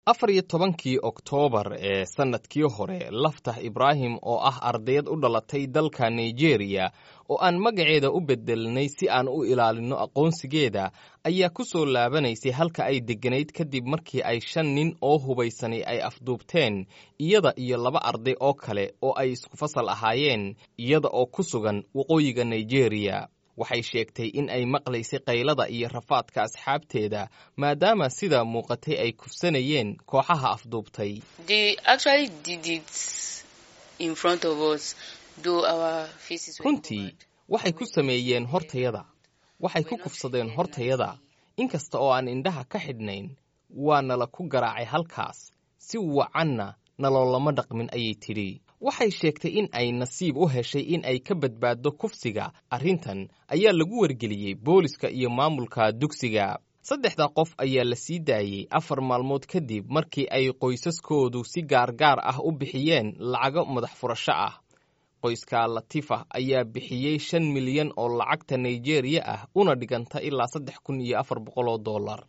afar iyo tobankii oktoobar ee sannadkii hore laftah ibraahim oo ah ardayad u dhalatay dalka nigeriya oo aan magaceeda u bedelnay si aan u ilaalinno aqoonsigeeda ayaa ku soo laabanaysay halka ay degganayd kadib markii ay shan nin oo hubaysanay ay afduubteen iyada iyo laba arday oo kale oo ay isku fasal ahaayeen iyada oo ku sugan waqooyiga nigeriya waxay sheegtay in ay maqlaysay qaylada iyo rafaadka asxaabteeda maadaama sida muuqatay ay kufsanayeen kooxaha afduubtay runtii waxay ku sameeyeen hortayada waxay ku kufsadeen hortayada inkasta oo aan indhaha ka xidhnayn waa nala ku garaacay halkaas si wacanna naloolama dhaqmin ayay tidhi waxay sheegtay in ay nasiib u heshay in ay ka badbaaddo kufsiga arrintan ayaa lagu wargeliyey booliska iyo maamulka dugsiga saddexda qof ayaa la sii daayey afar maalmood kadib markii ay qoysaskoodu si gaargaar ah u bixiyeen lacago madax furasho ah qoyska latifa ayaa bixiyey shan milyan oo lacagta nigeriya ah una dhiganta ilaa saddex kun iyo afar boqol oo dollar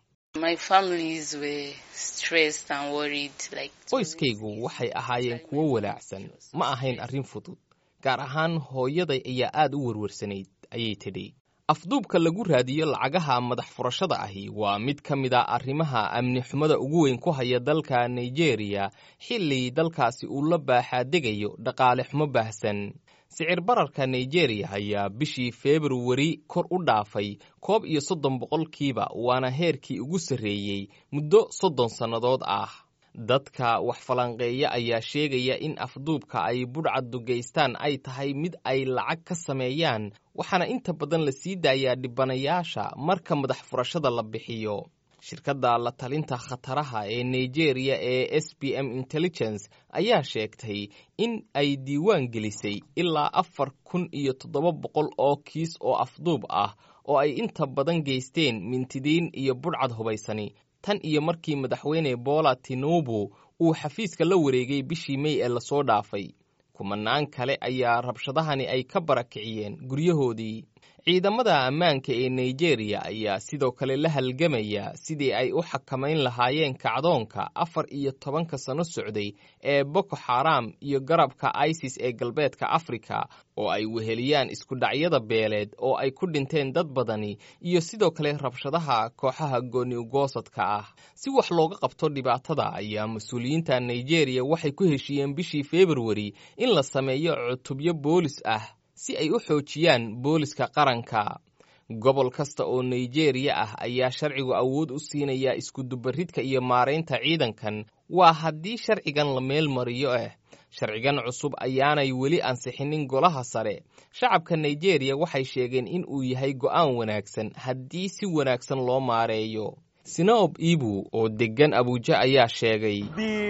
qoyskaygu waxay ahaayeen kuwo walaacsan ma ahayn arrin fudud gaar ahaan hooyaday ayaa aad u werwarsanayd ayay tidhi afduubka lagu raadiyo lacagaha madax furashada ahi waa mid ka mid a arrimaha amni xumada ugu weyn ku haya dalka nigeriya xilli dalkaasi uu la baaxaadegayo dhaqaale xumo baahsan sicir bararka nigeriya ayaa bishii februari kor u dhaafay koob iyo soddon boqolkiiba waana heerkii ugu sarreeyey muddo soddon sannadood ah dadka wax falanqeeya ayaa sheegaya in afduubka ay budhcaddu geystaan ay tahay mid ay lacag ka sameeyaan waxaana inta badan la sii daayaa dhibanayaasha marka madax furashada la bixiyo shirkadda la talinta khataraha ee nigeriya ee s b m intelligence ayaa sheegtay in ay diiwaan gelisay ilaa afar kun iyo toddoba boqol oo kiis oo afduub ah oo ay inta badan geysteen mintidiin iyo budhcad hubaysani tan iyo markii madaxweyne bola tinubu uu xafiiska la wareegay bishii mey ee lasoo dhaafay kumanaan kale ayaa rabshadahani ay ka barakiciyeen guryahoodii ciidamada ammaanka ee nigeriya ayaa sidoo kale la halgamaya sidii ay u xakamayn lahaayeen kacdoonka afar iyo tobanka sano socday ee boko xaram iyo garabka isis ee galbeedka afrika oo ay weheliyaan iskudhacyada beeleed oo ay ku dhinteen dad badani iyo sidoo kale rabshadaha kooxaha gooniugoosadka ah si wax looga qabto dhibaatada ayaa mas-uuliyiinta nigeriya waxay ku heshiiyeen bishii februari in la sameeyo cutubyo boolis ah si ay u xoojiyaan booliska qaranka gobol kasta oo nigeriya ah ayaa sharcigu awood u siinaya iskudubaridka iyo maaraynta ciidankan waa haddii sharcigan la meel mariyo ah sharcigan cusub ayaanay weli ansixinin golaha sare shacabka nigeriya waxay sheegeen in uu yahay go'aan wanaagsan haddii si wanaagsan loo maareeyo sinob ibu oo deggan abuuja ayaa sheegay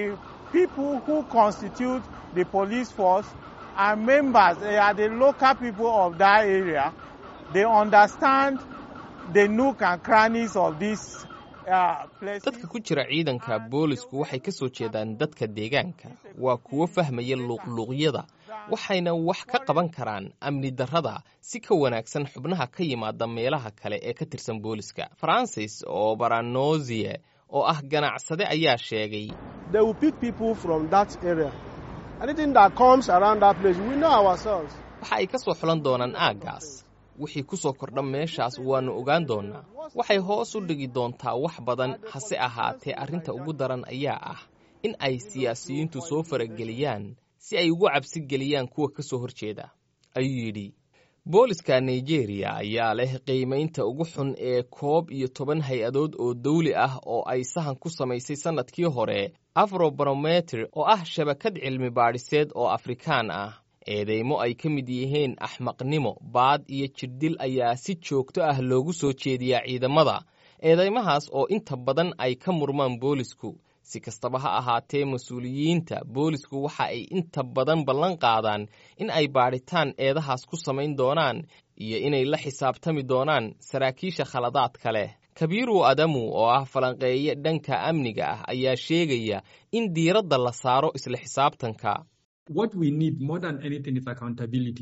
are members, they are the local people of that area. They understand the nook and crannies of this uh, place. dadka ku jira ciidanka boolisku waxay ka soo jeedaan dadka deegaanka waa kuwo fahmaya luuqluuqyada waxayna wax ka qaban karaan amni darrada si ka wanaagsan xubnaha ka yimaada meelaha kale ee ka tirsan booliska francis oo baranozie oo ah ganacsade ayaa sheegay They will pick people from that area. Anything that comes around that place, we know ourselves. waxa ay ka soo xulan doonaan aaggaas wixii ku soo kordha meeshaas waannu ogaan doonnaa waxay hoos u dhigi doontaa wax badan hase ahaatee arrinta ugu daran ayaa ah in ay siyaasiyiintu soo farageliyaan si ay ugu cabsi geliyaan kuwa ka soo hor jeeda ayuu yidhi booliska nigeriya ayaa leh qiimaynta ugu xun ee koob iyo toban hay-adood oo dawli ah oo ay sahan ku samaysay sannadkii hore afrobarometer oo ah shabakad cilmi baadhiseed oo afrikaan ah eedeymo ay ka mid yihiin axmaqnimo baad iyo jirdil ayaa si joogto ah loogu soo jeediyaa ciidamada eedeymahaas oo inta badan ay ka murmaan boolisku si kastaba ha ahaatee mas-uuliyiinta boolisku waxa ay inta badan ballan qaadaan in ay baadhitaan eedahaas ku samayn doonaan iyo inay la xisaabtami doonaan saraakiisha khaladaadka leh kabiiru adamu oo ah falanqeeye dhanka amniga ah ayaa sheegaya in diiradda la saaro isla xisaabtanka What we need more than anything is accountability.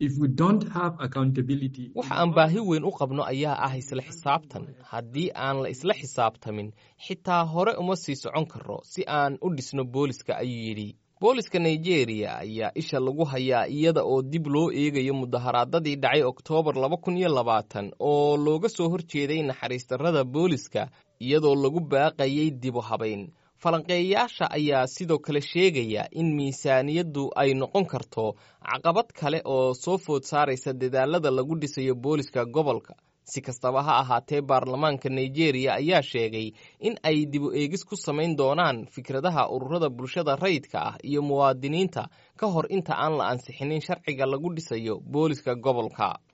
waxa aan baahi weyn u qabno ayaa ah isla xisaabtan haddii aan la isla xisaabtamin xitaa hore uma sii socon karo si aan u dhisno booliska ayuu yidhi booliska nigeria ayaa isha lagu hayaa iyada oo dib loo eegayo mudaharaadadii dhacay oktoobar laba kun iyo labaatan oo looga soo horjeeday naxariistarrada booliska iyadoo lagu baaqayay dibu habayn falanqeeyayaasha ayaa sidoo kale sheegaya in miisaaniyaddu ay noqon karto caqabad kale oo soo food saaraysa dadaalada lagu dhisayo booliska gobolka si kastaba ha ahaatee baarlamaanka nigeria ayaa sheegay in ay dibu eegis ku samayn doonaan fikradaha ururada bulshada rayidka ah iyo muwaadiniinta ka hor inta aan la ansixinin sharciga lagu dhisayo booliska gobolka